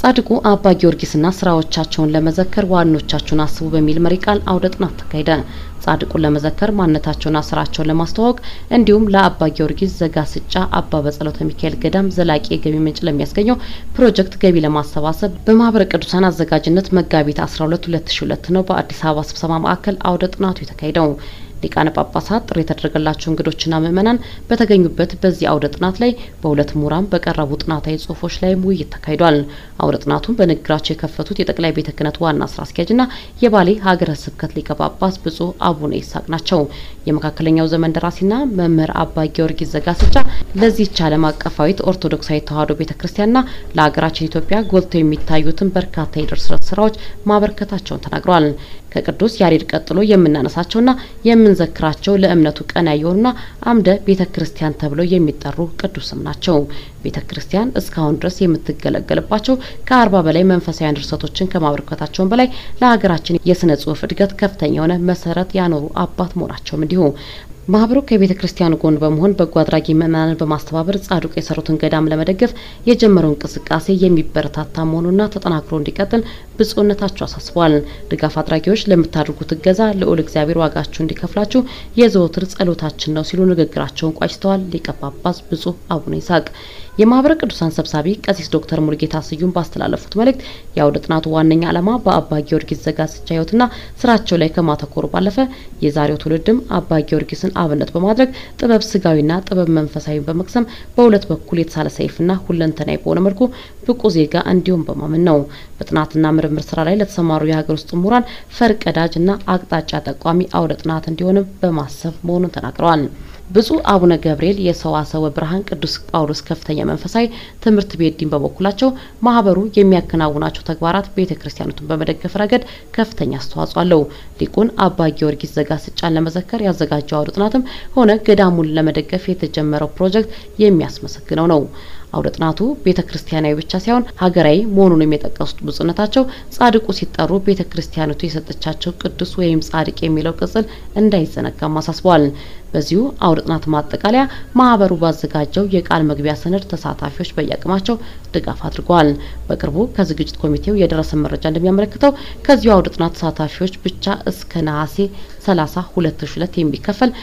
ጻድቁ አባ ጊዮርጊስና ስራዎቻቸውን ለመዘከር ዋኖቻችሁን አስቡ በሚል መሪ ቃል አውደ ጥናት ተካሄደ። ጻድቁን ለመዘከር ማንነታቸውና ስራቸውን ለማስተዋወቅ እንዲሁም ለአባ ጊዮርጊስ ዘጋስጫ አባ በጸሎተ ሚካኤል ገዳም ዘላቂ የገቢ ምንጭ ለሚያስገኘው ፕሮጀክት ገቢ ለማሰባሰብ በማህበረ ቅዱሳን አዘጋጅነት መጋቢት 12 2002 ነው በአዲስ አበባ ስብሰባ ማዕከል አውደ ጥናቱ የተካሄደው። ሊቃነ ጳጳሳት ጥሪ የተደረገላቸው እንግዶችና ምዕመናን በተገኙበት በዚህ አውደ ጥናት ላይ በሁለት ምሁራን በቀረቡ ጥናታዊ ጽሁፎች ላይም ውይይት ተካሂዷል። አውደ ጥናቱን በንግግራቸው የከፈቱት የጠቅላይ ቤተ ክህነት ዋና ስራ አስኪያጅና የባሌ ሀገረ ስብከት ሊቀ ጳጳስ ብፁዕ አቡነ ይስሐቅ ናቸው። የመካከለኛው ዘመን ደራሲና መምህር አባ ጊዮርጊስ ዘጋስጫ ለዚህች ዓለም አቀፋዊት ኦርቶዶክሳዊ ተዋሕዶ ቤተ ክርስቲያንና ለሀገራችን ኢትዮጵያ ጎልተው የሚታዩትን በርካታ የድርሰት ስራዎች ማበርከታቸውን ተናግረዋል። ከቅዱስ ያሬድ ቀጥሎ የምናነሳቸውና የምንዘክራቸው ለእምነቱ ቀና የሆኑና አምደ ቤተ ክርስቲያን ተብለው የሚጠሩ ቅዱስም ናቸው። ቤተ ክርስቲያን እስካሁን ድረስ የምትገለገልባቸው ከአርባ በላይ መንፈሳዊያን ድርሰቶችን ከማበርከታቸውን በላይ ለሀገራችን የስነ ጽሁፍ እድገት ከፍተኛ የሆነ መሰረት ያኖሩ አባት መሆናቸውም እንዲሁ ማህበሩ ከቤተ ክርስቲያኑ ጎን በመሆን በጎ አድራጊ ምዕመናንን በማስተባበር ጻድቁ የሰሩትን ገዳም ለመደገፍ የጀመረው እንቅስቃሴ የሚበረታታ መሆኑና ተጠናክሮ እንዲቀጥል ብፁዕነታቸው አሳስበዋል። ድጋፍ አድራጊዎች ለምታደርጉት እገዛ ልዑል እግዚአብሔር ዋጋችሁ እንዲከፍላችሁ የዘወትር ጸሎታችን ነው ሲሉ ንግግራቸውን ቋጭተዋል። ሊቀ ጳጳስ ብፁዕ አቡነ ይስሐቅ የማህበረ ቅዱሳን ሰብሳቢ ቀሲስ ዶክተር ሙሉጌታ ስዩም ባስተላለፉት መልእክት የአውደ ጥናቱ ዋነኛ ዓላማ በአባ ጊዮርጊስ ዘጋስጫ ሕይወትና ስራቸው ላይ ከማተኮሩ ባለፈ የዛሬው ትውልድም አባ ጊዮርጊስን አብነት በማድረግ ጥበብ ስጋዊና ጥበብ መንፈሳዊ በመቅሰም በሁለት በኩል የተሳለ ሰይፍና ሁለንተናዊ በሆነ መልኩ ብቁ ዜጋ እንዲሁም በማመን ነው። በጥናትና ምርምር ስራ ላይ ለተሰማሩ የሀገር ውስጥ ምሁራን ፈርቀዳጅና አቅጣጫ ጠቋሚ አውደ ጥናት እንዲሆንም በማሰብ መሆኑን ተናግረዋል። ብፁዕ አቡነ ገብርኤል የሰዋሰወ ብርሃን ቅዱስ ጳውሎስ ከፍተኛ መንፈሳዊ ትምህርት ቤት ዲን በበኩላቸው ማህበሩ የሚያከናውናቸው ተግባራት ቤተ ክርስቲያኖቱን በመደገፍ ረገድ ከፍተኛ አስተዋጽኦ አለው። ሊቁን አባ ጊዮርጊስ ዘጋስጫን ለመዘከር ያዘጋጀው አውደ ጥናትም ሆነ ገዳሙን ለመደገፍ የተጀመረው ፕሮጀክት የሚያስመሰግነው ነው። አውደ ጥናቱ ቤተ ክርስቲያናዊ ብቻ ሳይሆን ሀገራዊ መሆኑንም የጠቀሱት ብፁዕነታቸው ጻድቁ ሲጠሩ ቤተ ክርስቲያኒቱ የሰጠቻቸው ቅዱስ ወይም ጻድቅ የሚለው ቅጽል እንዳይዘነጋም አሳስበዋል። በዚሁ አውደ ጥናት ማጠቃለያ ማህበሩ ባዘጋጀው የቃል መግቢያ ሰነድ ተሳታፊዎች በየአቅማቸው ድጋፍ አድርገዋል። በቅርቡ ከዝግጅት ኮሚቴው የደረሰ መረጃ እንደሚያመለክተው ከዚሁ አውደ ጥናት ተሳታፊዎች ብቻ እስከ ነሐሴ 30 2002 የሚከፈል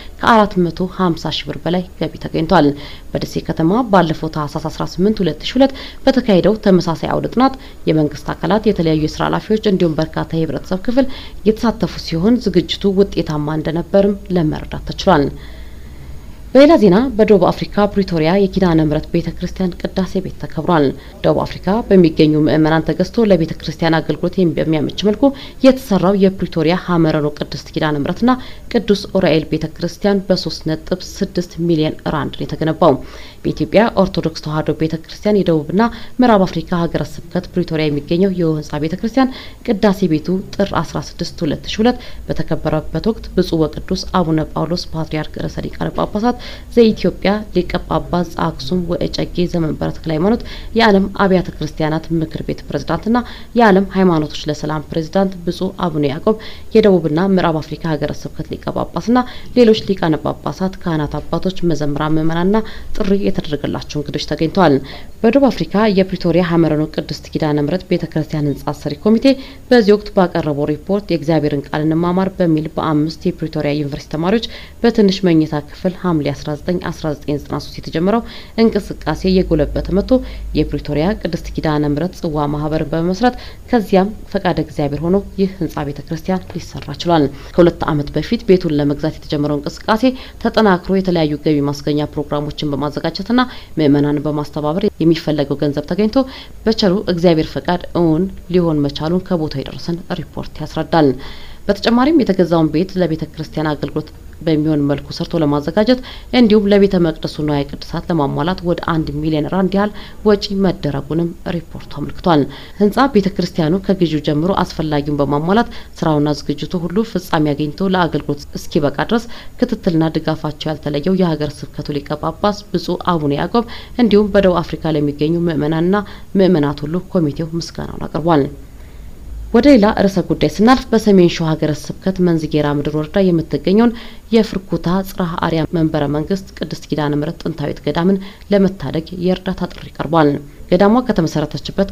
ከ450 ሺህ ብር በላይ ገቢ ተገኝቷል። በደሴ ከተማ ባለፈው ታህሳስ 18 2002 በተካሄደው ተመሳሳይ አውደ ጥናት የመንግስት አካላት፣ የተለያዩ የስራ ኃላፊዎች እንዲሁም በርካታ የህብረተሰብ ክፍል የተሳተፉ ሲሆን ዝግጅቱ ውጤታማ እንደነበርም ለመረዳት ተችሏል። በሌላ ዜና በደቡብ አፍሪካ ፕሪቶሪያ የኪዳነ ምሕረት ቤተ ክርስቲያን ቅዳሴ ቤት ተከብሯል። ደቡብ አፍሪካ በሚገኙ ምዕመናን ተገዝቶ ለቤተ ክርስቲያን አገልግሎት በሚያመች መልኩ የተሰራው የፕሪቶሪያ ሀመረኖ ቅድስት ኪዳነ ምሕረትና ቅዱስ ኡራኤል ቤተ ክርስቲያን በሶስት ነጥብ ስድስት ሚሊዮን ራንድ ነው የተገነባው። በኢትዮጵያ ኦርቶዶክስ ተዋሕዶ ቤተ ክርስቲያን የደቡብና ምዕራብ አፍሪካ ሀገረ ስብከት ፕሪቶሪያ የሚገኘው ይህ ህንጻ ቤተ ክርስቲያን ቅዳሴ ቤቱ ጥር 16 2002 በተከበረበት ወቅት ብፁዕ ወቅዱስ አቡነ ጳውሎስ ፓትርያርክ ርዕሰ ሊቃነ ጳጳሳት ዘኢትዮጵያ ሊቀ ጳጳስ ዘአክሱም ወእጨጌ ዘመንበረ ተክለ ሃይማኖት የዓለም አብያተ ክርስቲያናት ምክር ቤት ፕሬዝዳንትና የዓለም ሃይማኖቶች ለሰላም ፕሬዝዳንት ብፁዕ አቡነ ያዕቆብ የደቡብና ምዕራብ አፍሪካ ሀገረ ስብከት ሊቀ ጳጳስና ሌሎች ሊቃነ ጳጳሳት፣ ካህናት፣ አባቶች፣ መዘምራን፣ ምዕመናንና ጥሪ የተደረገላቸው እንግዶች ተገኝተዋል። በደቡብ አፍሪካ የፕሪቶሪያ ሀመረኖ ቅድስት ኪዳነ ምሕረት ቤተ ክርስቲያን ህንጻ ሰሪ ኮሚቴ በዚህ ወቅት ባቀረበው ሪፖርት የእግዚአብሔርን ቃል እንማማር በሚል በአምስት የፕሪቶሪያ ዩኒቨርሲቲ ተማሪዎች በትንሽ መኝታ ክፍል ሐምሌ 19 1993 የተጀመረው እንቅስቃሴ የጎለበተ መጥቶ የፕሪቶሪያ ቅድስት ኪዳነ ምሕረት ጽዋ ማህበር በመመስረት ከዚያም ፈቃደ እግዚአብሔር ሆኖ ይህ ህንጻ ቤተ ክርስቲያን ሊሰራ ችሏል። ከሁለት ዓመት በፊት ቤቱን ለመግዛት የተጀመረው እንቅስቃሴ ተጠናክሮ የተለያዩ ገቢ ማስገኛ ፕሮግራሞችን በማዘጋጀትና ምዕመናንን በማስተባበር የሚፈለገው ገንዘብ ተገኝቶ በቸሩ እግዚአብሔር ፈቃድ እውን ሊሆን መቻሉን ከቦታው የደረሰን ሪፖርት ያስረዳል። በተጨማሪም የተገዛውን ቤት ለቤተ ክርስቲያን አገልግሎት በሚሆን መልኩ ሰርቶ ለማዘጋጀት እንዲሁም ለቤተ መቅደሱ ንዋየ ቅድሳት ለማሟላት ወደ አንድ ሚሊዮን ራንድ ያህል ወጪ መደረጉንም ሪፖርቱ አመልክቷል። ህንጻ ቤተ ክርስቲያኑ ከግዢው ጀምሮ አስፈላጊውን በማሟላት ስራውና ዝግጅቱ ሁሉ ፍጻሜ አግኝቶ ለአገልግሎት እስኪበቃ ድረስ ክትትልና ድጋፋቸው ያልተለየው የሀገር ስብከቱ ሊቀ ጳጳስ ብፁዕ አቡነ ያዕቆብ እንዲሁም በደቡብ አፍሪካ ለሚገኙ ምዕመናንና ምዕመናት ሁሉ ኮሚቴው ምስጋናውን አቅርቧል። ወደ ሌላ ርዕሰ ጉዳይ ስናልፍ በሰሜን ሸዋ ሀገረ ስብከት መንዝጌራ ምድር ወረዳ የምትገኘውን የፍርኩታ ጽርሐ አርያም መንበረ መንግስት ቅድስት ኪዳነ ምሕረት ጥንታዊት ገዳምን ለመታደግ የእርዳታ ጥሪ ቀርቧል። ገዳሟ ከተመሰረተችበት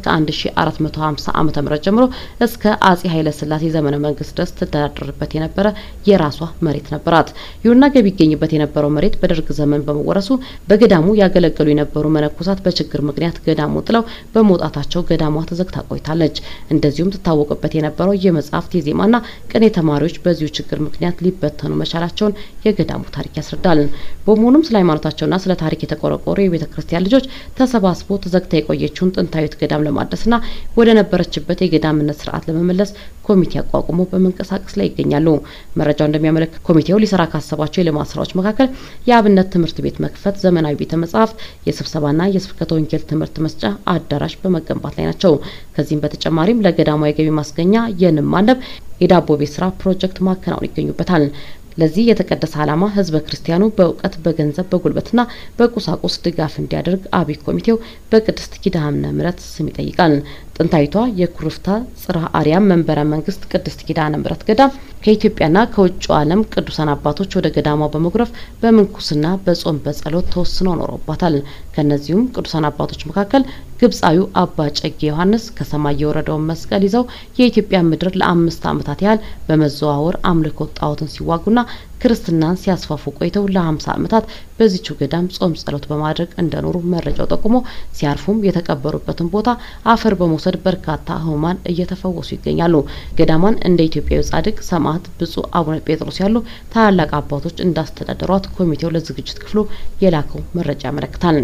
ከ1450 ዓመተ ምህረት ጀምሮ እስከ አጼ ኃይለ ሥላሴ ዘመነ መንግስት ድረስ ትተዳደርበት የነበረ የራሷ መሬት ነበራት። ይሁንና ገቢ ይገኝበት የነበረው መሬት በደርግ ዘመን በመወረሱ በገዳሙ ያገለገሉ የነበሩ መነኮሳት በችግር ምክንያት ገዳሙ ጥለው በመውጣታቸው ገዳሟ ተዘግታ ቆይታለች። እንደዚሁም ትታወቅበት የነበረው የመጽሐፍት የዜማና ቅኔ ተማሪዎች በዚሁ ችግር ምክንያት ሊበተኑ መቻላቸውን የገዳሙ ታሪክ ያስረዳል። በመሆኑም ስለ ሃይማኖታቸውና ስለ ታሪክ የተቆረቆሩ የቤተ ክርስቲያን ልጆች ተሰባስቦ ተዘግታ የቆየችውን ጥንታዊት ገዳም ለማደስና ወደ ነበረችበት የገዳምነት ስርዓት ለመመለስ ኮሚቴ አቋቁሞ በመንቀሳቀስ ላይ ይገኛሉ። መረጃው እንደሚያመለክት ኮሚቴው ሊሰራ ካሰባቸው የልማት ስራዎች መካከል የአብነት ትምህርት ቤት መክፈት፣ ዘመናዊ ቤተ መጻሕፍት፣ የስብሰባና የስብከተ ወንጌል ትምህርት መስጫ አዳራሽ በመገንባት ላይ ናቸው። ከዚህም በተጨማሪም ለገዳሟ የገቢ ማስገኛ የንብ ማነብ፣ የዳቦ ቤት ስራ ፕሮጀክት ማከናወን ይገኙበታል። ለዚህ የተቀደሰ ዓላማ ህዝበ ክርስቲያኑ በእውቀት በገንዘብ በጉልበትና በቁሳቁስ ድጋፍ እንዲያደርግ አብይ ኮሚቴው በቅድስት ኪዳነ ምሕረት ስም ይጠይቃል። ጥንታዊቷ የኩርፍታ ጽርሐ አርያም መንበረ መንግስት ቅድስት ኪዳነ ምሕረት ገዳም ከኢትዮጵያና ከውጭው ዓለም ቅዱሳን አባቶች ወደ ገዳሟ በመጉረፍ በምንኩስና በጾም በጸሎት ተወስነው ኖረባታል። ከእነዚሁም ቅዱሳን አባቶች መካከል ግብፃዊው አባ ጨጌ ዮሐንስ ከሰማይ የወረደውን መስቀል ይዘው የኢትዮጵያ ምድር ለአምስት ዓመታት ያህል በመዘዋወር አምልኮት ጣዖትን ሲዋጉና ክርስትናን ሲያስፋፉ ቆይተው ለሀምሳ ዓመታት በዚቹ ገዳም ጾም ጸሎት በማድረግ እንደኖሩ መረጃው ጠቁሞ ሲያርፉም የተቀበሩበትን ቦታ አፈር በመውሰድ በርካታ ህሙማን እየተፈወሱ ይገኛሉ። ገዳሟን እንደ ኢትዮጵያዊ ጻድቅ ሰማዕት ብፁዕ አቡነ ጴጥሮስ ያሉ ታላላቅ አባቶች እንዳስተዳደሯት ኮሚቴው ለዝግጅት ክፍሉ የላከው መረጃ ያመለክታል።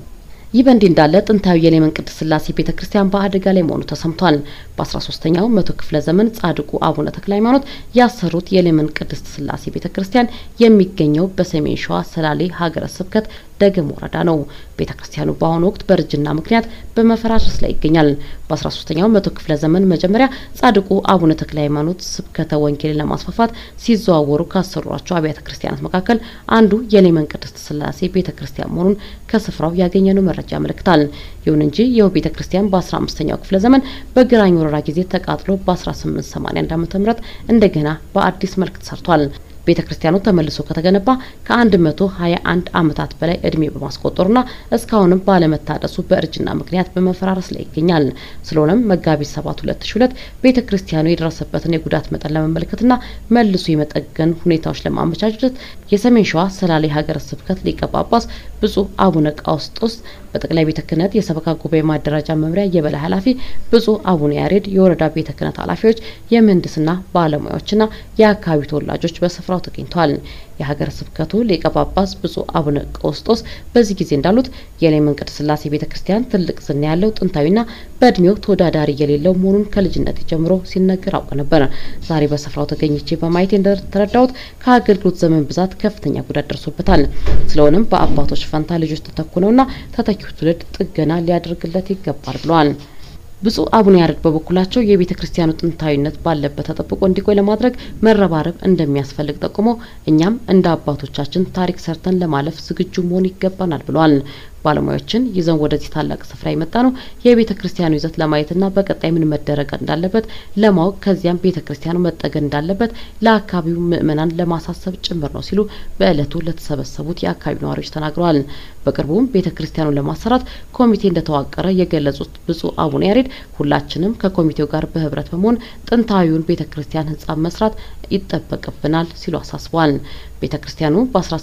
ይህ በእንዲህ እንዳለ ጥንታዊ የሌመን ቅድስት ሥላሴ ቤተ ክርስቲያን በአደጋ ላይ መሆኑ ተሰምቷል። በ13ኛው መቶ ክፍለ ዘመን ጻድቁ አቡነ ተክለ ሃይማኖት ያሰሩት የሌመን ቅድስት ሥላሴ ቤተ ክርስቲያን የሚገኘው በሰሜን ሸዋ ሰላሌ ሀገረ ስብከት ደገም ወረዳ ነው። ቤተ ክርስቲያኑ በአሁኑ ወቅት በእርጅና ምክንያት በመፈራረስ ላይ ይገኛል። በ13ኛው መቶ ክፍለ ዘመን መጀመሪያ ጻድቁ አቡነ ተክለ ሃይማኖት ስብከተ ወንጌልን ለማስፋፋት ሲዘዋወሩ ካሰሯቸው አብያተ ክርስቲያናት መካከል አንዱ የሌመን ቅድስት ሥላሴ ቤተ ክርስቲያን መሆኑን ከስፍራው ያገኘነው መረጃ ያመለክታል። ይሁን እንጂ ይኸው ቤተ ክርስቲያን በ15ኛው ክፍለ ዘመን በግራኝ ወረራ ጊዜ ተቃጥሎ በ1881 ዓ.ም እንደገና በአዲስ መልክ ተሰርቷል። ቤተ ክርስቲያኑ ተመልሶ ከተገነባ ከ121 ዓመታት በላይ እድሜ በማስቆጠሩና እስካሁንም ባለመታደሱ በእርጅና ምክንያት በመፈራረስ ላይ ይገኛል። ስለሆነም መጋቢት 7 2002 ቤተ ክርስቲያኑ የደረሰበትን የጉዳት መጠን ለመመልከትና መልሶ የመጠገን ሁኔታዎች ለማመቻቸት የሰሜን ሸዋ ሰላሌ ሀገረ ስብከት ሊቀ ጳጳስ ብፁዕ አቡነ ቃውስጦስ በጠቅላይ ቤተ ክህነት የሰበካ ጉባኤ ማደራጃ መምሪያ የበላይ ኃላፊ ብፁዕ አቡነ ያሬድ፣ የወረዳ ቤተ ክህነት ኃላፊዎች፣ የምህንድስና ባለሙያዎችና የአካባቢው ተወላጆች በስፍራው ተገኝተዋል። የሀገረ ስብከቱ ሊቀ ጳጳስ ብፁዕ አቡነ ቀውስጦስ በዚህ ጊዜ እንዳሉት የሌመን ቅድስት ሥላሴ ቤተ ክርስቲያን ትልቅ ዝና ያለው ጥንታዊና በእድሜው ተወዳዳሪ የሌለው መሆኑን ከልጅነት ጀምሮ ሲነገር አውቅ ነበር። ዛሬ በስፍራው ተገኝቼ በማየት እንደተረዳሁት ከአገልግሎት ዘመን ብዛት ከፍተኛ ጉዳት ደርሶበታል። ስለሆነም በአባቶች ፈንታ ልጆች ተተኩ ነውና ተተኪው ትውልድ ጥገና ሊያደርግለት ይገባል ብለዋል። ብፁዕ አቡነ ያሬድ በበኩላቸው የቤተ ክርስቲያኑ ጥንታዊነት ባለበት ተጠብቆ እንዲቆይ ለማድረግ መረባረብ እንደሚያስፈልግ ጠቁሞ እኛም እንደ አባቶቻችን ታሪክ ሰርተን ለማለፍ ዝግጁ መሆን ይገባናል ብለዋል። ባለሙያዎችን ይዘን ወደዚህ ታላቅ ስፍራ የመጣ ነው የቤተ ክርስቲያኑ ይዘት ለማየትና በቀጣይ ምን መደረግ እንዳለበት ለማወቅ ከዚያም ቤተ ክርስቲያኑ መጠገን እንዳለበት ለአካባቢው ምዕመናን ለማሳሰብ ጭምር ነው ሲሉ በዕለቱ ለተሰበሰቡት የአካባቢው ነዋሪዎች ተናግረዋል። በቅርቡም ቤተ ክርስቲያኑን ለማሰራት ኮሚቴ እንደተዋቀረ የገለጹት ብፁዕ አቡነ ያሬድ ሁላችንም ከኮሚቴው ጋር በህብረት በመሆን ጥንታዊውን ቤተ ክርስቲያን ህንጻ መስራት ይጠበቅብናል ሲሉ አሳስበዋል። ቤተ ክርስቲያኑ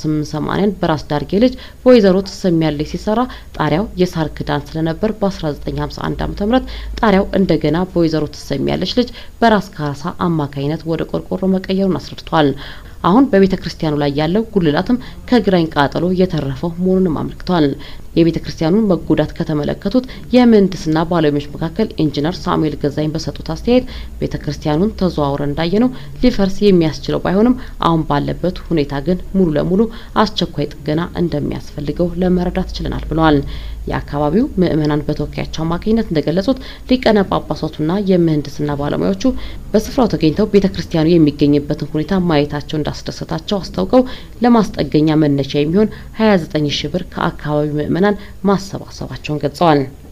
በ1880 በራስ ዳርጌ ልጅ በወይዘሮ ትሰሚያለች ሲሰራ ጣሪያው የሳር ክዳን ስለነበር በ1951 ዓ.ም ጣሪያው እንደገና በወይዘሮ ትሰሚያለች ልጅ በራስ ካሳ አማካኝነት ወደ ቆርቆሮ መቀየሩን አስረድቷል። አሁን በቤተ ክርስቲያኑ ላይ ያለው ጉልላትም ከግራኝ ቃጠሎ የተረፈው መሆኑንም አመልክቷል። የቤተ ክርስቲያኑን መጎዳት ከተመለከቱት የምህንድስና ባለሙያዎች መካከል ኢንጂነር ሳሙኤል ገዛኝ በሰጡት አስተያየት ቤተ ክርስቲያኑን ተዘዋውረ እንዳየነው ሊፈርስ የሚያስችለው ባይሆንም አሁን ባለበት ሁኔታ ግን ሙሉ ለሙሉ አስቸኳይ ጥገና እንደሚያስፈልገው ለመረዳት ችለናል ብለዋል። የአካባቢው ምዕመናን በተወካያቸው አማካኝነት እንደገለጹት ሊቀነ ጳጳሳቱና የምህንድስና ባለሙያዎቹ በስፍራው ተገኝተው ቤተ ክርስቲያኑ የሚገኝበትን ሁኔታ ማየታቸው እንዳስደሰታቸው አስታውቀው ለማስጠገኛ መነሻ የሚሆን 29 ሺ ብር ከአካባቢው ምዕመናን ማሰባሰባቸውን ገልጸዋል።